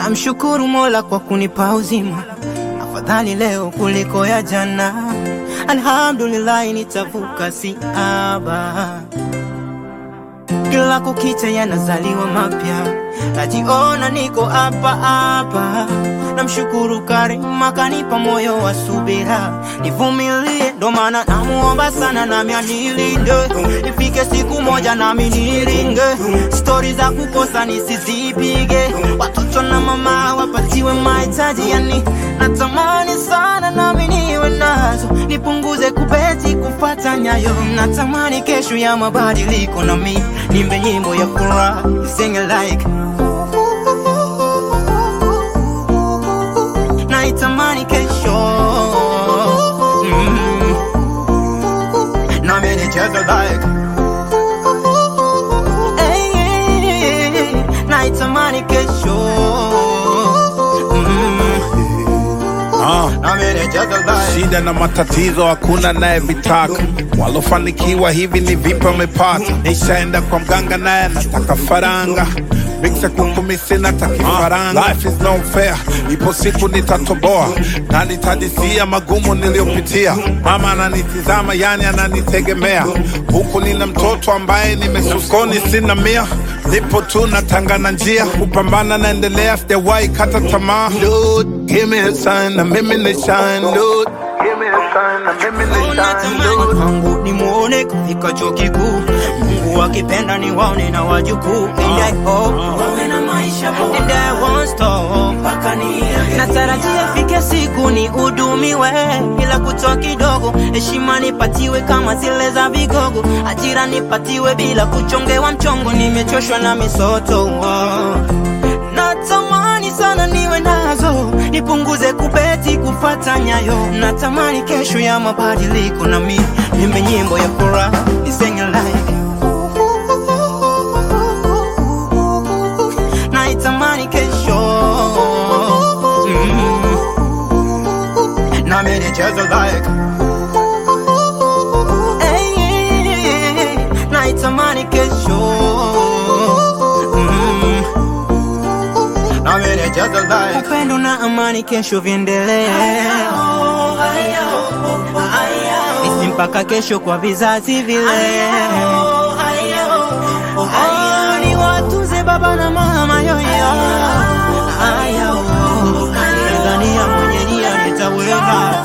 Namshukuru Mola kwa kunipa uzima, afadhali leo kuliko ya jana. Alhamdulillah, nitavuka siaba. Kila kukicha yanazaliwa mapya, najiona niko hapa hapa. Namshukuru Karima kanipa moyo wa subira, nivumilie, ndo maana namuomba sana nami anilinde, ifike siku moja nami niringe. Stori za kukosa nisizipige, watoto na mama wapatiwe mahitaji, yani natamani sana nami niwe nazo, nipunguze kubeti kufata nyayo. Natamani kesho ya mabadiliko, nami nimbe nyimbo ya furaha, sing it like naitamani kesho mm. nami nicheze like hey, hey, hey. naitamani kesho mm. Ah. nami nicheze like Shida na matatizo hakuna naye vitaka, walofanikiwa hivi ni vipi wamepata? Nishaenda kwa mganga naye anataka faranga Miksa kukumisi na takifaranga Life is no fair, ipo siku nitatoboa na nitadisia magumu niliyopitia. Mama ananitizama, yani ananitegemea, huku nina mtoto ambaye nimesukoni, sina mia, nipo tu natangana njia, kupambana naendelea, sijawahi kata tamaa. Lord, give me a sign na mimi ni shine, Lord. Give me a sign na mimi ni shine, Natamani Lord. kwangu nimuone kufika chuo kikuu, Mungu akipenda ni waone na wajukuu, and I hope wawe na maisha bora, and I won't stop mpaka niage. Natarajia ifike siku ni udumiwe bila kutoa kidogo, heshima nipatiwe kama zile za vigogo, ajira nipatiwe bila kuchongewa mchongo. Nimechoshwa na misoto oh. Natamani sana niwe nazo, nipunguze kubeti kufata nyayo. Natamani kesho ya mabadiliko, na mi nimbe nyimbo ya furaha nisenge like naitamani kesho mm. nami nicheze like hey, hey, hey. naitamani kesho mm. nami nicheze like upendo na amani kesho viendelee isi mpaka kesho kwa vizazi vile Oh, ni watunze baba na mama yoyo Tanzania mwenye nia nitaweza